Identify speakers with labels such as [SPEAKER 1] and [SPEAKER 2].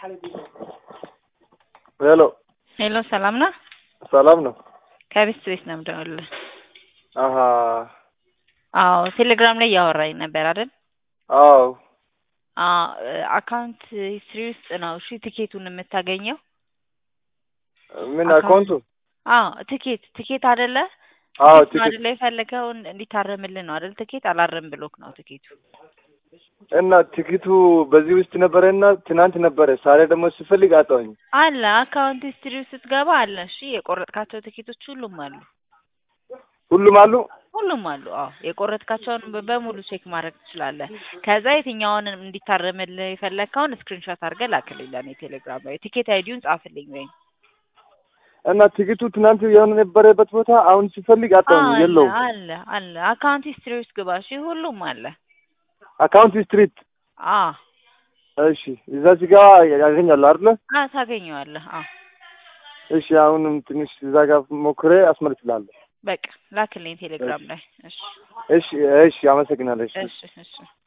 [SPEAKER 1] ሄሎ
[SPEAKER 2] ሄሎ ሰላም ነው?
[SPEAKER 1] ሰላም ነው?
[SPEAKER 2] ከቤት ቤት ነው የምደውልልህ።
[SPEAKER 1] አሀ
[SPEAKER 2] አዎ ቴሌግራም ላይ እያወራኝ ነበር አይደል?
[SPEAKER 1] አዎ
[SPEAKER 2] አዎ አካውንት ሂስትሪ ውስጥ ነው እሺ ቲኬቱን የምታገኘው።
[SPEAKER 1] ምን
[SPEAKER 2] አካውንት-
[SPEAKER 1] አካውንቱ?
[SPEAKER 2] አዎ ቲኬት ቲኬት አይደለ?
[SPEAKER 1] አዎ
[SPEAKER 2] ቲኬት ነው
[SPEAKER 1] ቲኬት
[SPEAKER 2] አይደለ የፈለገው እንዲታረምልን ነው አይደል? ቲኬት አላረም ብሎክ ነው ቲኬቱ።
[SPEAKER 1] እና ቲኬቱ በዚህ ውስጥ ነበረ እና ትናንት ነበረ። ዛሬ ደግሞ ስፈልግ አጣሁኝ።
[SPEAKER 2] አለ አካውንት ሂስትሪ ውስጥ ስትገባ አለ። እሺ የቆረጥካቸው ቲኬቶች ሁሉም አሉ።
[SPEAKER 1] ሁሉም አሉ።
[SPEAKER 2] ሁሉም አሉ። አዎ የቆረጥካቸውን በ- በሙሉ ቼክ ማድረግ ትችላለህ። ከዛ የትኛውን እንዲታረምልህ የፈለግከውን ስክሪንሾት አድርገህ ላክልኝ ለእኔ ቴሌግራም ላይ ቲኬት አይዲውን ጻፍልኝ ወይም
[SPEAKER 1] እና ቲኬቱ ትናንት የሆነ ነበረበት ቦታ አሁን ስፈልግ አጣሁኝ።
[SPEAKER 2] አለ
[SPEAKER 1] የለውም።
[SPEAKER 2] አለ አለ አካውንት ሂስትሪ ውስጥ ግባ። እሺ ሁሉም አለ።
[SPEAKER 1] አካውንት ስትሪት
[SPEAKER 2] አ
[SPEAKER 1] እሺ፣ እዛ ሲጋ ያገኛለሁ አይደለ?
[SPEAKER 2] አ ታገኘዋለህ። አ
[SPEAKER 1] እሺ፣ አሁንም ትንሽ እዛ ጋር ሞክሬ አስመልስላለሁ።
[SPEAKER 2] በቃ ላክልኝ ቴሌግራም ላይ። እሺ
[SPEAKER 1] እሺ፣ እሺ፣ አመሰግናለሁ። እሺ።
[SPEAKER 2] እሺ እሺ